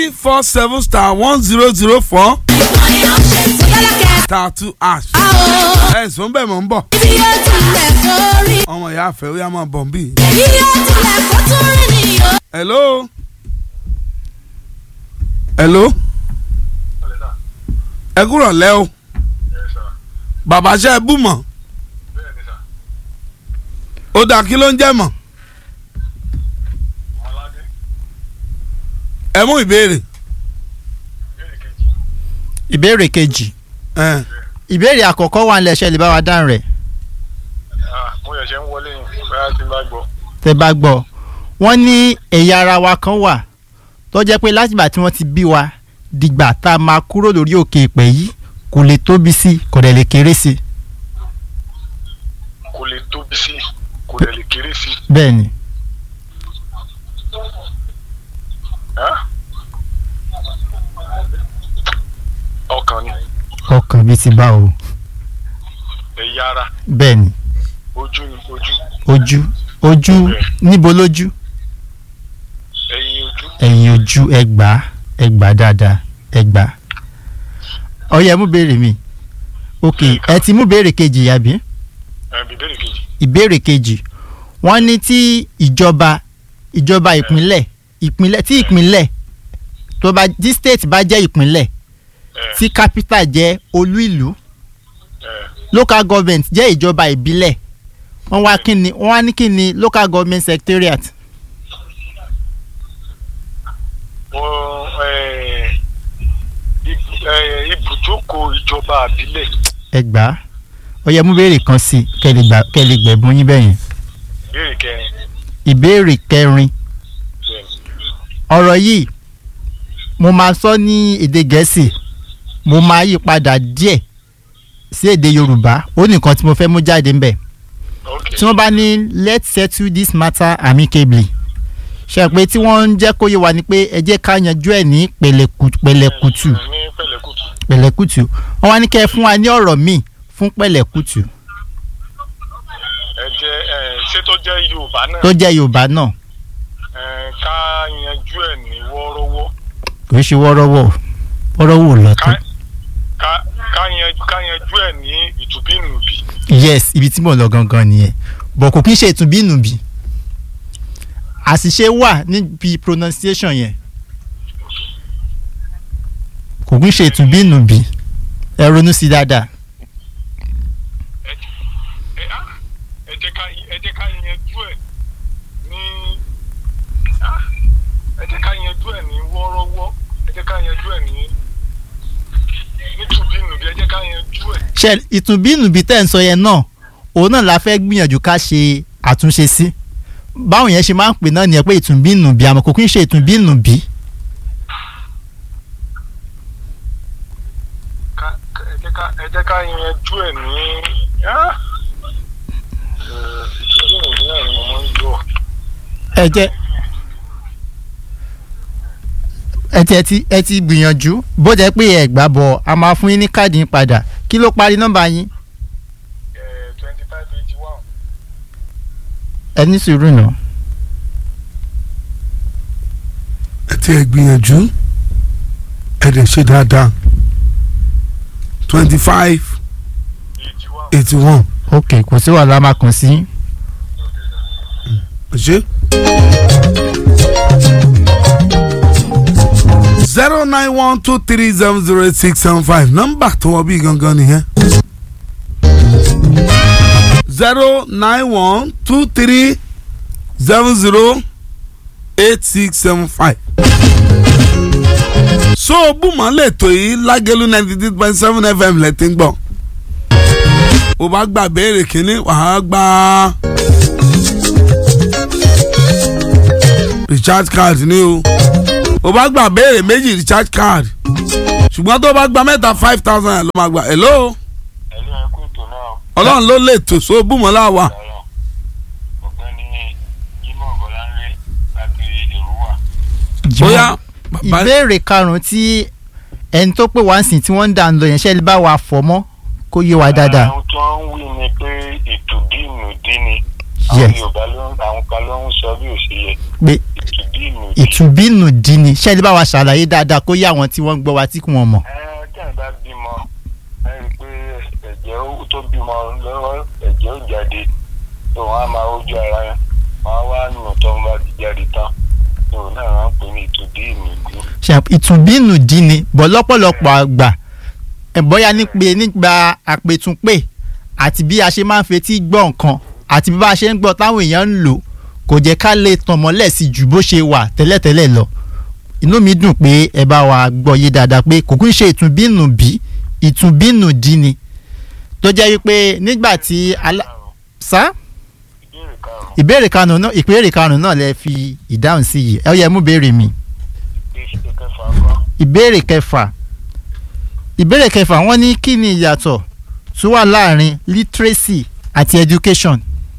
four seven star one zero zero four star two ash. ẹ̀sùn bẹ́ẹ̀ mọ̀ ń bọ̀. Ibi yóò tilẹ̀ kórí. ọmọ ìyá àfẹ́ ó yá máa bọ̀ ń bì. Ibi yóò tilẹ̀ kó tún rí ni o. hello. hello. ẹ kúrọ̀ lẹ́ o. bàbá ṣe é bù mọ̀. ó dà kí ló ń jẹ́ mọ̀. ẹ mú ìbéèrè. ìbéèrè kejì ẹ ìbéèrè àkọ́kọ́ wà nílẹ̀ ṣe lè bá wa dáhùn rẹ̀ mo yẹ̀ ṣe ń wọlé yìí bóyá tí n bá gbọ́. tẹ́ bá gbọ́ wọ́n ní ẹ̀yà ara wa kan wà tó jẹ́ pé látìgbà tí wọ́n ti bí wa dìgbà tá a máa kúrò lórí òkè ìpẹ́ yìí kò lè tóbi sí kò dẹ̀ lè kéré sí kò lè tóbi sí kò lè lè kéré sí. bẹ́ẹ̀ ni Ẹ́? ọkàn ni ọkàn bíi ti bá o ẹ̀yà ara bẹ́ẹ̀ ni ojú ni ojú ojú ojú níbo lójú ẹ̀yìn ojú ẹ̀yìn ojú ẹgbàá ẹgbàá dáadáa ẹgbàá ọyẹ mú béèrè mi ok ẹ ti mú béèrè kejì àbí ẹ̀ bìbélì kejì. ìbéèrè kejì wọ́n ní tí ìjọba ìjọba ìpínlẹ̀ ìpínlẹ̀ tí ìpínlẹ̀ tó bá tí state bá jẹ́ ìpínlẹ̀ ẹ̀ tí capital jẹ́ olú ìlú ẹ̀ local government jẹ́ ìjọba ìbílẹ̀ wọ́n wá kí ni wọ́n wá ní kí ni local government secretariat wọ́n ẹ̀ ibù- ẹ̀, ibùjókòó ìjọba àbílẹ̀ ẹgbàá ọyẹ mú béèrè kan sí kẹlẹ gbà kẹlẹ gbẹ̀bùn yín bẹ́yẹn ìbéèrè kẹrin ìbéèrè kẹrin bẹ́ẹ̀ ọ̀rọ̀ yìí mo máa sọ ní èdè gẹ̀ẹ́sì mo máa yí padà díẹ̀ sí èdè yorùbá ó nìkan tí mo fẹ́ mú jáde ńbẹ̀ ok tí wọ́n bá ní let's settle this matter amicably ṣe pé tí wọ́n ń jẹ́ kó yé wa ni pé ẹ jẹ́ ká yanjú ẹ̀ ní pẹ̀lẹ́kù- pẹ̀lẹ́kùtù ní pẹ̀lẹ́kùtù pẹ̀lẹ́kùtù wọ́n wá ní kẹ́ ẹ fún wa ní ọ̀rọ̀ míì fún pẹ̀lẹ́kùtù ẹ jẹ́ ẹ̀ ṣé tó jẹ́ yorùbá náà tó jẹ́ yorùbá náà ẹ̀ ká yanjú ẹ̀ ní wọ́ọ́rọ́wọ́ kò í ṣe wọ́rọ́wọ́ wọ́rọ́wọ́ lọ́tọ̀ ká ká ká yanjú ká yanjú ẹ̀ ní ìtùbínùbí yes ibi tí mò ń lọ gangan nìyẹn bọ̀ kò kí ń ṣe ìtúnbínúbí àṣìṣe wà níbi pronunciation yẹn kò kí ń ṣe ìtúnbínúbí ẹ ronú sí dáadáa ẹ ẹ á ẹ jẹ́ ká ẹ jẹ́ ká yanjú ẹ̀ ní á ẹ jẹ́ ká yanjú ẹ̀ ní wọ́ọ́rọ́wọ́ ẹ jẹ́ ká yanjú ẹ̀ ní nítùbínùbí ẹ jẹ́ ká yanjú ẹ̀ ṣe ìtúnbínúbí tẹ̀ ń sọ yẹn náà òun náà la fẹ́ gbìyànjú ká ṣe àtúnṣe sí báwọn yẹn ṣe máa ń pè náà nìyẹn pé ìtúnbínúbí àmọ́ kò kí ń ṣe ìtúnbínúbí ká ká- ẹ jẹ́ ká ẹ jẹ́ ká yanjú ẹ̀ ní á ẹ ìtùbínùbí náà ni mo máa ń gbọ́ ẹ jẹ́ ẹ ti ẹ ti ẹ ti gbìyànjú bó jẹ́ pé ẹ gbà bọ̀ a máa fún yín ní káàdì yín padà kí ló parí nọ́mbà yín ẹ̀ twenty five eighty one ẹ ní sùúrù náà ẹ ti ẹ gbìyànjú ẹ dẹ̀ ṣe dáadáa twenty five eighty one eighty one ok kò sí wàhálà máa kàn sí yín. ṣe. zero nine one two three seven zero eight six seven five nọ́mbà tó wọ bí gangan nìyẹn. zero nine one two three seven zero eight six seven five. so bùmọ̀ lè tó yìí lágẹ̀lú ninety three point seven fm lẹ́tí ń gbọ́. o bá gba béèrè kínní wàá gba recharge card ní o o bá gba béèrè méjì recharge card ṣùgbọ́n tó bá gba mẹ́ta five thousand ló máa gba hello ẹ̀lú ẹ̀kú ètò náà ọlọ́run ló lè tò so bùmọ̀ láwa. ọ̀rọ̀ ọ̀gbẹ́ni jimoh bọ́láńlé láti èrúwà. bóyá bàbá ìbéèrè karùn-ún tí ẹni tó pè wá ń sìn tí wọ́n ń dà ń lọ yẹn ṣe lè bá wa fọ̀ mọ́ kó yé wa dáadáa. àwọn tó ń wí ni pé ètò bíìmù dín ni àwọn Yes. yorùbá ló ń àwọn kan ló ń sọ bí ò ṣe yẹ pé ìtùbí ìnù ìtúbínú dí ni ṣé ẹni bá wa ṣàlàyé dáadáa kó yé àwọn tí wọ́n ń gbọ́ wa tí kò wọ́n mọ̀. ẹ tí àyìn bá bímọ ẹ rí i pé ẹ̀jẹ̀ ó- tó bímọ lọ́wọ́ ẹ̀jẹ̀ ó jáde tó wọn á máa ojú ara yẹn wọn á wá nù tó wọn bá ti jáde tán tó náà wọn ń pè ní ìtùbí ìnù ìlú. ṣe ìtúbínú dí ni bọ́ lọ́pọ̀lọpọ̀ àgbà ẹ̀ bóyá nípe nígbà àpètúnpè àti bí a ṣe máa ń fetí gbọ́ nǹkan àti bí bá a ṣe ń gbọ́ táwọn èèyàn ń lò kò jẹ́ ká lè tàn mọ́lẹ̀ sí ju bó ṣe wà tẹ́lẹ̀tẹ́lẹ̀ lọ inú mi dùn pé ẹ bá wa gbọ́ yé dáadáa pé kò kún ṣe ìtúbínú bí ìtúbínú dí ni tó jẹ́ wípé nígbà tí alá sá ìbéèrè karùn-ún ìbéèrè karùn-ún náà ìbéèrè karùn-ún náà lẹ fi ìdáhùn sí yìí ẹ yẹ mú béèrè mi ìṣe kẹfà kọ́ ìbéèrè kẹfà ìbéèrè kẹfà wọ́n ní kí ni ìyàtọ̀ tó wà láàrin literacy àti education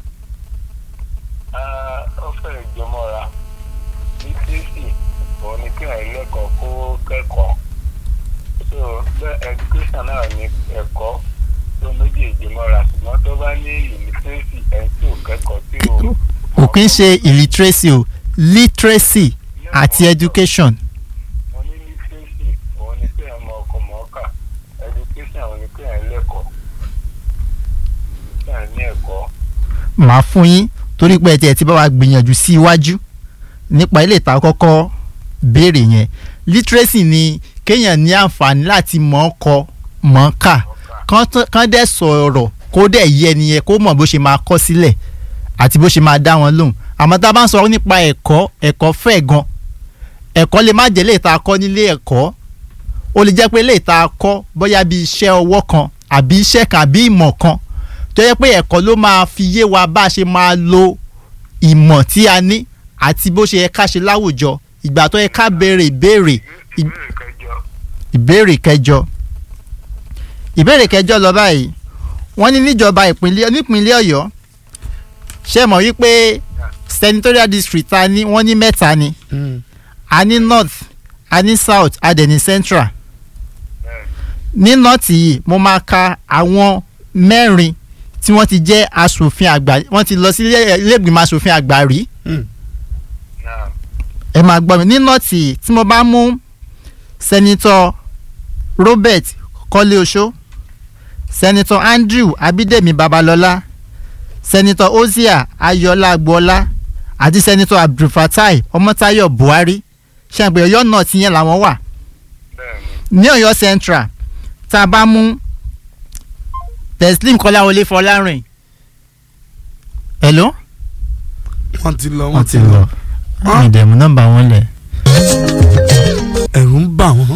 ó fẹ́ ìjọmọ́ra ní tíìsì òun ni kí àwọn ẹlẹ́kọ̀ọ́ kó kẹ́kọ̀ọ́ so bẹ́ẹ̀ education náà ní ẹ̀kọ́ tó méjì ìjọmọ́ra ṣùgbọ́n tó bá ní ìlítírésì ẹ̀ tí ò kẹ́kọ̀ọ́ tí ò kò kí ń ṣe illiteracy o literacy àti education mo ní lítírésì òun ni kí àwọn ọkọ̀ mọ́ọ́kà education òun ni kí àwọn ẹlẹ́kọ̀ọ́ kí àwọn ní ẹ̀kọ́ màá fún yín torí pé ẹ tiẹ̀ ti bá wa gbìyànjú sí iwájú nípa ilé ìta kọ́kọ́ béèrè yẹn literacy ni kéèyàn ní àǹfààní láti mọ̀ ọ́ kọ mọ̀ ọ́ kà kán tó- kán dẹ̀ sọ̀rọ̀ kó dẹ̀ yé ẹni yẹn kó mọ̀ bó ṣe máa kọ́ sílẹ̀ àti bó ṣe máa dá wọn lóhùn àmọ́ tá a bá ń sọ nípa ẹ̀kọ́ ẹ̀kọ́ fẹ̀ gan ẹ̀kọ́ lè má jẹ́ lè ta kọ́ nílé ẹ̀kọ́ ó lè jẹ́ pé lè ta kọ́ bóyá bí iṣẹ́ ọwọ́ kan àbí iṣẹ́ kan àbí ìmọ̀ kan tó yẹ pé ẹ̀kọ́ ló máa fi yé wa bá a ṣe máa lo ìmọ̀ tí a ní àti bó ṣe yẹ ká ṣe láwùjọ ìgbà tó yẹ ká béèrè ìbéèrè ì- ìbéèrè kẹjọ ìbéèrè kẹjọ ìbéèrè kẹjọ lọ báyìí wọ́n ní níjọba ìpínlẹ̀ nípínlẹ̀ Ọ̀yọ́ ṣe mọ̀ wípé senatorial district ta ní wọ́n ní mẹ́ta ni a ní north a ní south a dẹ̀ ní central bẹ́ẹ̀ ní north yìí mo máa ka àwọn mẹ́rin tí wọ́n ti jẹ́ aṣòfin àgbà wọ́n ti lọ sí ilé ilé ìgbìmọ̀ aṣòfin àgbà rí náà ẹ máa gbọ́ mi ní nọ́ọ̀tì yìí tí mo bá mú sẹ́nitọ́ Robert Kọ́lé-Oṣó sẹ́nitọ́ Andrew Abídèmí Babalọ́lá sẹ́nitọ́ Ozia Ayọ̀lá Agboola àti sẹ́nitọ́ Abdulfatai Ọmọ́táyọ̀ Buhari ṣàǹpẹ̀ Ọ̀yọ́ nọ́ọ̀tì yẹn làwọn wà bẹ́ẹ̀ ni ní Ọ̀yọ́ Central tá a bá mú Teslim Kọ́láwọlé Fọlárìn hello wọ́n ti lọ wọ́n ti lọ ìdẹ̀mú nọ́mbà wọn lẹ̀. ẹ̀rù ń bà wọ́n.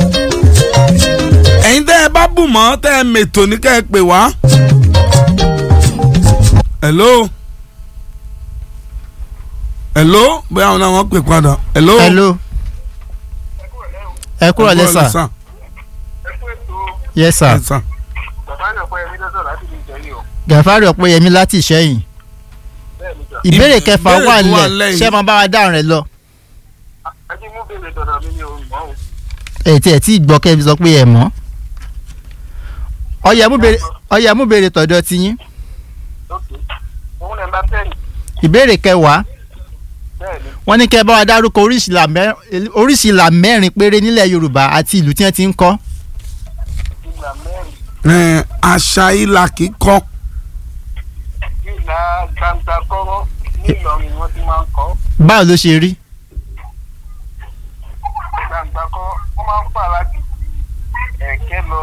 ẹ̀yin tẹ́ ẹ bá bù mọ́ tẹ́ ẹ mètò ní kẹ́ ẹ pè wá. hello. hello bóyá àwọn náà wọ́n pè padà. hello. hello ẹ kúrò Ẹ lẹ́sà ẹ fún ètò yes sir Yes, sir. bàbá náà pẹ́ ẹ̀mí lọ́sọ̀ láti lè jẹ́ yìí o gàfárì ọ̀pẹ́yẹmí láti ìṣẹ́yìn bẹ́ẹ̀ ni jọ ìbéèrè Ìbéèrè kẹfà tó wà wà nílẹ̀ nílẹ̀ ṣé yìí. máa bá wa dáhùn rẹ̀ lọ ẹ jí mú bèrè tọ̀dọ̀ mi ní òun mọ́ o ẹ̀ tí ẹ̀ tí gbọ́ kẹ́ fi sọ pé ẹ̀ mọ́ ọyẹ mú béèrè ọyẹ mú béèrè tọ̀dọ̀ ti yín lókè òun náà bá tẹ̀lé ìbéèrè kẹwàá bẹ́ẹ̀ ni wọ́n ní kẹ́ bá wa dárúkọ oríṣi ìlà mẹ́- oríṣi ìlà mẹ́rin péré nílẹ̀ yorùbá àti ìlú tí wọ́n ti ń kọ́ ìlà mẹ́rin Ẹ, àṣà ìlà kíkọ ìlà gbangba kọ́rọ́ ní Ìlọrin wọ́n ti máa ń kọ́ báwo ló ṣe rí gbangba kọ́rọ́ wọ́n máa ń fà láti ẹ̀kẹ́ lọ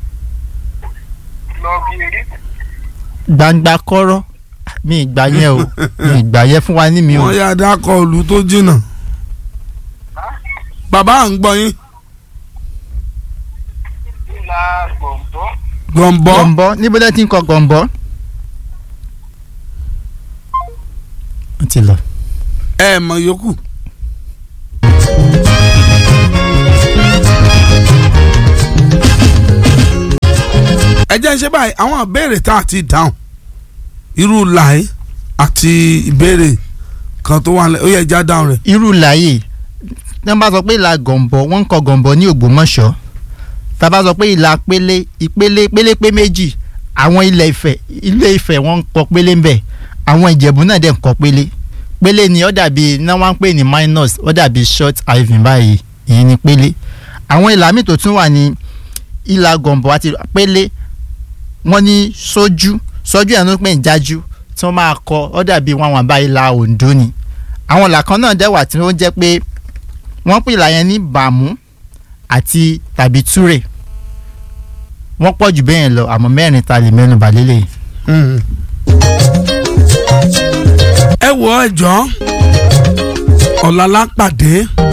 lọ bí eré gbangba kọ́rọ́ mi ìgbà yẹn o mi ìgbà yẹn fún wa ní mi o wọ́n yá dákọ̀ ìlú tó jìnnà. bàbá à ń gbọ́ yín. ìlà gbọ̀ngbọ́ gbọ̀nbọ́. gọ̀ǹbọ́ níbo lẹ́ ti ń kọ gọ̀ǹbọ́. ó ti lọ. ẹ mọ̀ yòókù. ẹ jẹ́ ń ṣe báyìí àwọn ìbéèrè tá a ti dáhùn irú làí àti ìbéèrè kan tó wà lẹ́ ó yẹ já dáhùn rẹ̀. irú láàyè tí wọ́n bá sọ pé ìlà gọ̀ǹbọ́ wọ́n ń kọ gọ̀ǹbọ́ ní ògbómọ̀ṣọ́ tá a bá sọ pé ìlà pélé ìpele pélépé méjì àwọn ilẹ̀ ìfẹ́ ilé ìfẹ́ wọ́n ń kọ pélé ń bẹ̀ àwọn ìjẹ̀bú náà dẹ̀ ń kọ́ pélé pélé ni ó dàbí náà wọ́n ń pè ní minus ó dàbí short ivy báyìí èyí ni pélé àwọn ìlà míì tó tún wà ní ìlà gọ̀ǹbọ̀ àti pélé wọ́n ní sójú sójú ẹ̀ ló ń pè ní jájú tí wọ́n máa kọ ó dàbí wọn àwọn àbá ìlà Oǹdó ni àwọn ìlà kan náà dẹ̀ wà tí ó jẹ́ pé wọ́n pè ìlà yẹn ní bàmú àti tàbí túrè wọ́n pọ̀ jù bẹ́ẹ̀ lọ àmọ́ mẹ́rin ta lè mẹ́nu bà lélẹ̀ Mm. ẹ wọ ẹjọ́ ọ̀làlá pàdé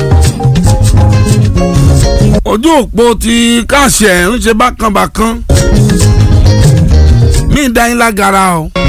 ojú òpó ti káàṣẹ ń ṣe bákanbàkan mí dá yín lágara o